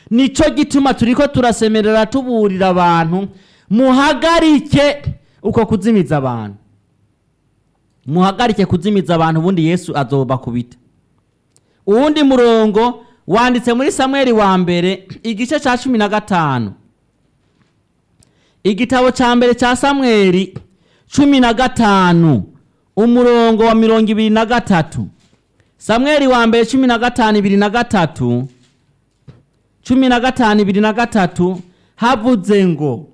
nico gituma turiko turasemerera tuburira abantu muhagarike uko kuzimiza abantu muhagarike kuzimiza abantu ubundi yesu azobakubita uwundi murongo wanditse muri samweli wa mbere igice ca cumi na gatanu igitabo ca mbere ca samweli cumi na gatanu umurongo wa mirongo ibiri na gatatu samweli wa mbere cumi na gatanu ibiri na gatatu cumi na gatanu ibiri na gatatu havuze ngo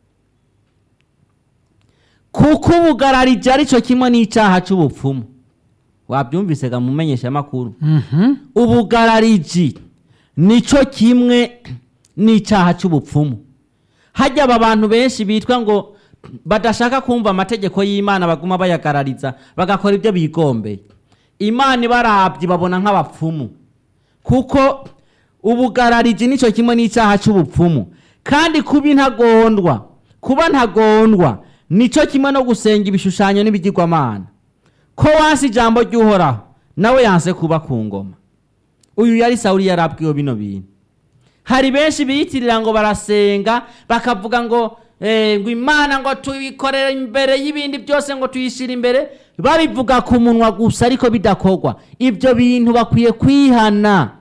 kuko ubugararije ari cyo kimwe n'icyaha cy'ubupfumu wabyumvise ga mumenyesha amakuru ubugarariji nicyo kimwe n'icyaha cy'ubupfumu hajya aba bantu benshi bitwa ngo badashaka kumva amategeko y'imana baguma bayagarariza bagakora ibyo bigombeye imana ibarabye babona nk'abapfumu kuko ubugarariji nicyo kimwe n'icyaha cy'ubupfumu kandi kuba intagondwa kuba ntagondwa nicyo kimwe no gusenga ibishushanyo n'ibigirwamana ko wansi ijambo ry'uhoraho nawe yanse kuba ku ngoma uyu yari sawuli yarabwiwe bino bintu hari benshi biyitirira ngo barasenga bakavuga ngo eh, ngo imana ngo tuyikorere imbere y'ibindi byose ngo tuyishyire imbere babivuga ku munwa gusa ariko bidakorwa ibyo bintu bakwiye kwihana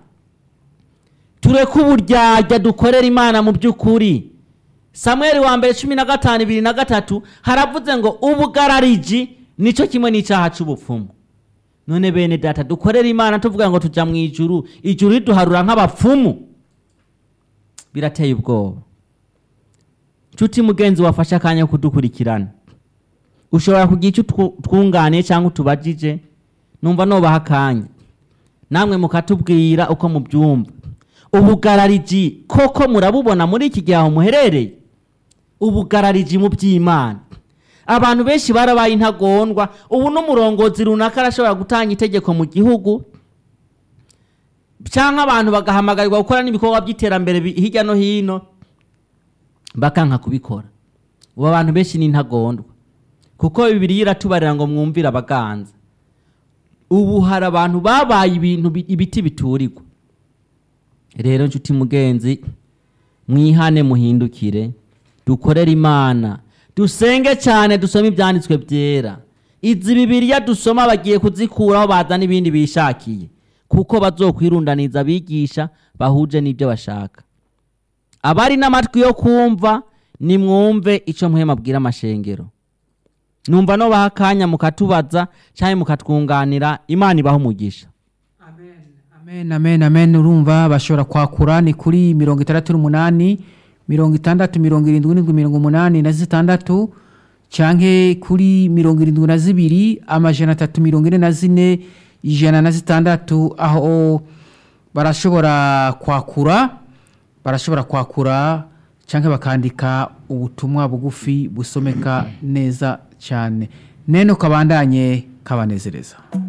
tureke uburyarya dukorera imana mu by'ukuri samweli wa mbere cumi na gatanu ibiri na gatatu haravuze ngo ubugarariji nicyo kimwe n'icyaha cy'ubupfumu none bene data dukorera imana tuvuga ngo tujya mu ijuru ijuru riduharura nk'abapfumu birateye ubwoba nshuti mugenzi wafashe akanya ko kudukurikirana ushobora kugira icyo twu- twunganiye cyangwa utubajije numva nubaha akanya namwe mukatubwira uko mubyumva ubugarariji koko murabubona muri iki gihe aho muherereye ubugarariji mu by'imana abantu benshi barabaye intagondwa ubu n'umurongozi runaka arashobora gutanga itegeko mu gihugu cyangwa abantu bagahamagarirwa gukora n'ibikorwa by'iterambere bi- hirya no hino bakanka kubikora ubu abantu benshi ni intagondwa kuko bibiri iratubarira ngo mwumvire abaganza ubu hari abantu babaye ibintu bi- ibiti biturirwa rero nshuti mugenzi mwihane muhindukire dukorere imana dusenge cyane dusome ibyanditswe byera izi bibiriya dusoma bagiye kuzikuraho bazana ibindi bishakiye kuko bazokwirundaniza abigisha bahuje n'ibyo bashaka abari n'amatwi yo kumva nimwumve icyo muhema abwira amashengero numva no baha akanya mukatubaza cyangwa mukatwunganira imana ibaho umugisha amen amen amen urumva bashobora kwakura ni kuri mirongo itandatu n'umunani mirongo itandatu mirongo irindwi n'indwi mirongo umunani na zitandatu canke kuri mirongo irindwi na zibiri amajana atatu mirongo ine na zine ijana na zitandatu aho barashobora kwakura barashobora kwakura canke bakandika ubutumwa bugufi busomeka neza cyane nene kabandanye kabanezereza